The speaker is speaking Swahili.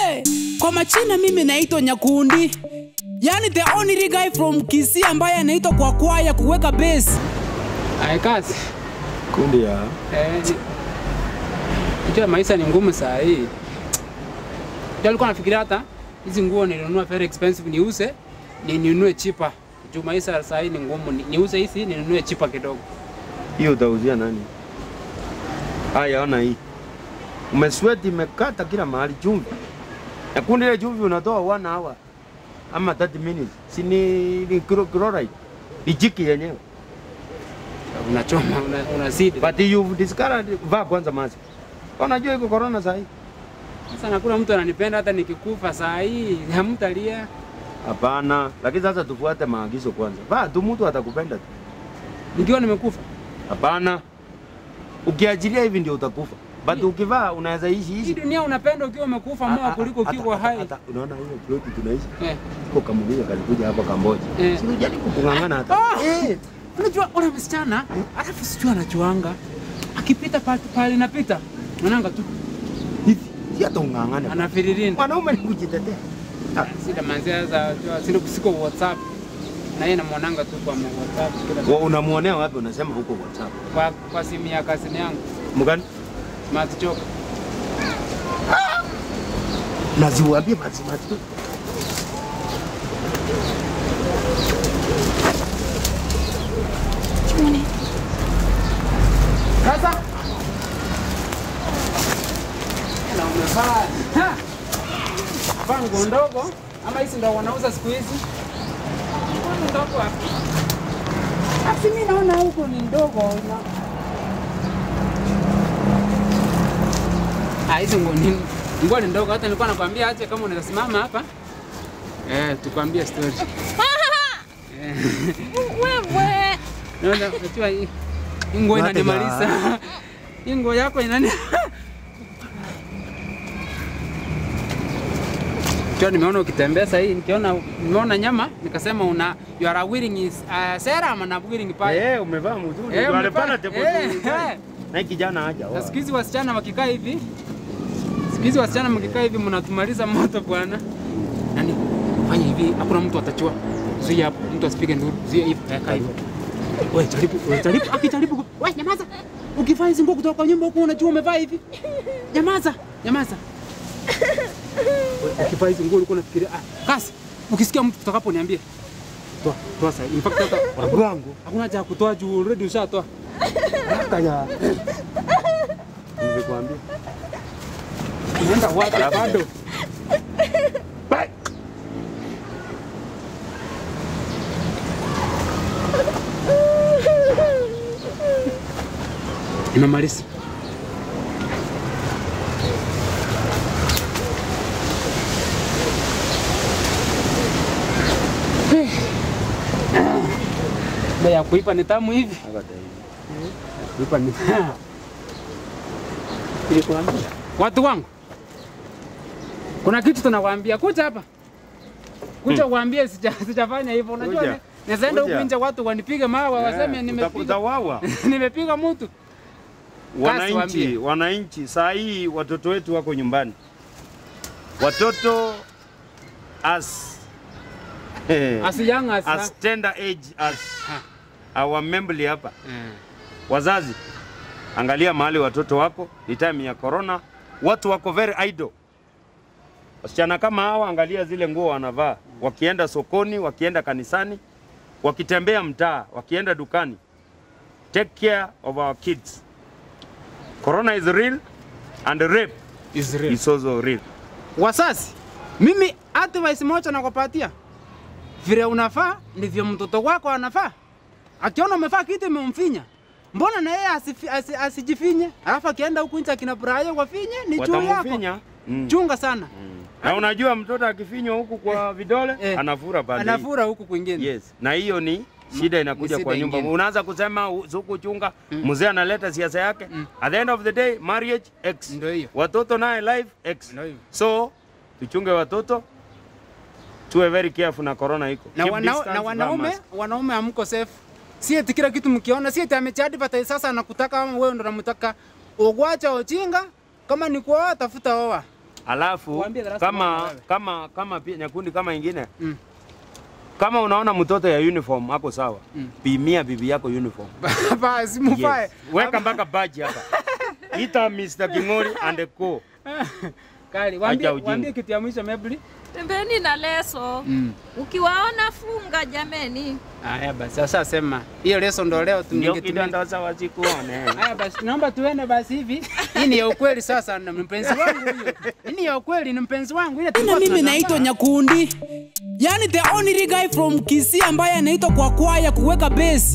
Hey, kwa machina mimi naitwa Nyakundi, yani the only guy from Kisii ambaye anaitwa kwa kwaya kuweka base. Ay, kazi Kundi ya eh, unajua maisha ni ngumu saa hii. Ndio alikuwa nafikiria hata hizi nguo nilinunua very expensive niuze ni ninunue chipa juu maisha saa hii ni ngumu, ni- niuze hizi ninunue chipa kidogo. hiyo utauzia nani? Haya, ona hii, umesweti imekata kila mahali, chumvi na kundi ile chumvi unatoa one hour ama 30 minutes, si ni ni chlor- chloride ijiki yenyewe, Unachoma una, unazidi. but you've discovered, vaa kwanza mask. Unajua iko corona sahi? Sasa nakuna mtu ananipenda hata nikikufa saa hii hamtalia. Hapana, lakini sasa tufuate maagizo kwanza. Vaa tu, mtu atakupenda tu. Nikiwa nimekufa Hapana, ukiachilia hivi ndio utakufa, but ukivaa unaweza ishi hii ishi. dunia unapenda ukiwa umekufa moa kuliko Hata- ukiwa hata- hai. hata- Unaona hiyo ploti tunaishi Eh. Kwa kamulia kalikuja hapa Kamboja. Eh. Si unajaribu kung'ang'ana hata. Ah! Eh. Unajua ule msichana alafu sijui anachuanga akipita pale pale napita mwananga tu Hivi. Si hata ung'ang'ane. anafiririnda Mwanaume ni kujitetea. Ah, sida manzia za jua sina kusiko WhatsApp na yeye namwonanga tu kwa WhatsApp kila Wa unamuonea wapi unasema huko WhatsApp? kwa, kwa simu ya kazini yangu Mgani? smart choka Na ziwaambie mazima tu. sasa na umevaa Ha! vaa nguo ndogo ama hizi ndo wanauza siku hizi Nguo ni ndogo hapo asi mi naona huko ni ndogo na Ah, hizi nguo ni nguo ni ndogo hata nilikuwa nakwambia aje kama unaweza simama hapa eh tukwambie story Eh. Naona unajua hii hii nguo Wate inanimaliza. Hii nguo yako inani Cho nimeona ukitembea sasa hii nikiona nimeona nyama nikasema una you are wearing is uh, serum na wearing pale. Eh, umevaa mzuri. Eh, Wale umevaa- pala tepo. eh, eh. Na hii kijana haja. Na siku hizi wasichana wakikaa hivi siku hizi wasichana mkikaa hivi mnatumaliza moto bwana. Nani? Fanya hivi, hakuna mtu atachua. Zuia hapo, mtu asipige nduru. Zuia hivi, kaa hivyo. Wewe jaribu, wewe jaribu, akijaribu. ku- Wewe nyamaza. Ukivaa hizi nguo kutoka kwa nyumba huko unajua umevaa hivi. Nyamaza, nyamaza. Wewe, Ukivaa hizi nguo ulikuwa unafikiria ah, kasi. Ukisikia mtu kutoka hapo niambie. Toa, toa sasa. In fact hata Wangu. hakuna haja ya kutoa juu already ushatoa. Kaya. Nimekuambia. Unaenda wapi bado? Bye. Nimemaliza. Ndio ya kuipa ni tamu hivi. Kuipa ni Nilikwambia. Watu wangu. Kuna kitu tunawaambia kuja hapa. Kuja uambie sija sijafanya hivyo. Unajua Kuja. ni- naweza enda huku Kuja. nje watu wanipiga mawe waseme nimepiga Utawawa. nimepiga mtu. Wananchi, waambie. wananchi, saa hii watoto wetu wako nyumbani, watoto as As young as, as tender age as our membli hapa. Eh. Wazazi, angalia mahali watoto wako, ni time ya corona, watu wako very idle. Wasichana kama hawa, angalia zile nguo wanavaa, wakienda sokoni, wakienda kanisani, wakitembea mtaa, wakienda dukani. Take care of our kids. Corona is real and rape Israel. is also real. Wasasi, mimi advice moja nakupatia, vile unafaa ndivyo mtoto wako anafaa. Akiona umefaa kitu imemfinya, mbona na yeye asifi- asi- asijifinye? Alafu akienda huku nje akina Brian wafinye, ni juu yako. Watamfinya. Mm. Chunga sana, Na unajua mtoto akifinywa huku kwa vidole Eh, anafura baadaye. anafura huku kwingine. Yes, na hiyo ni shida inakuja shida kwa nyumba. ingine. Unaanza kusema u- suku chunga, mzee analeta siasa yake. At the end of the day marriage X. Ndio hiyo. Watoto naye life X. Ndio hivyo. So tuchunge watoto, tuwe very careful na corona iko. Na, Keep wana, distance, na vaa wanaume mask. wanaume hamko safe. Si eti kila kitu mkiona, si eti amechaadvertise sasa anakutaka ama wewe ndo unamtaka. Ugwacha ujinga, kama ni kuoa tafuta oa. Alafu Waambie darasa moja kama wewe. kama kama pia nyakundi kama ingine Mm. kama unaona mtoto ya uniform hapo sawa, Mm. pimia bibi yako uniform. Basi mufae. Yes. Weka mpaka badge hapa. Ita Mr. Kingori and co. Kali, waambie Acha ujinga. waambie kitu ya mwisho Mabel. Tembeni na leso. Mm. Ukiwaona funga jameni. Haya basi sasa sema. Hiyo leso ndo leo Ndio tungetumia. kidondoza wasikuone. Haya basi naomba tuende basi hivi. Hii ni ya ukweli sasa na mpenzi wangu huyo. Hii ni ya ukweli ni mpenzi wangu ile na tulikuwa mimi tunashangaa. naitwa Nyakundi, yani the only guy from Kisii ambaye anaitwa kwa kwaya kuweka base.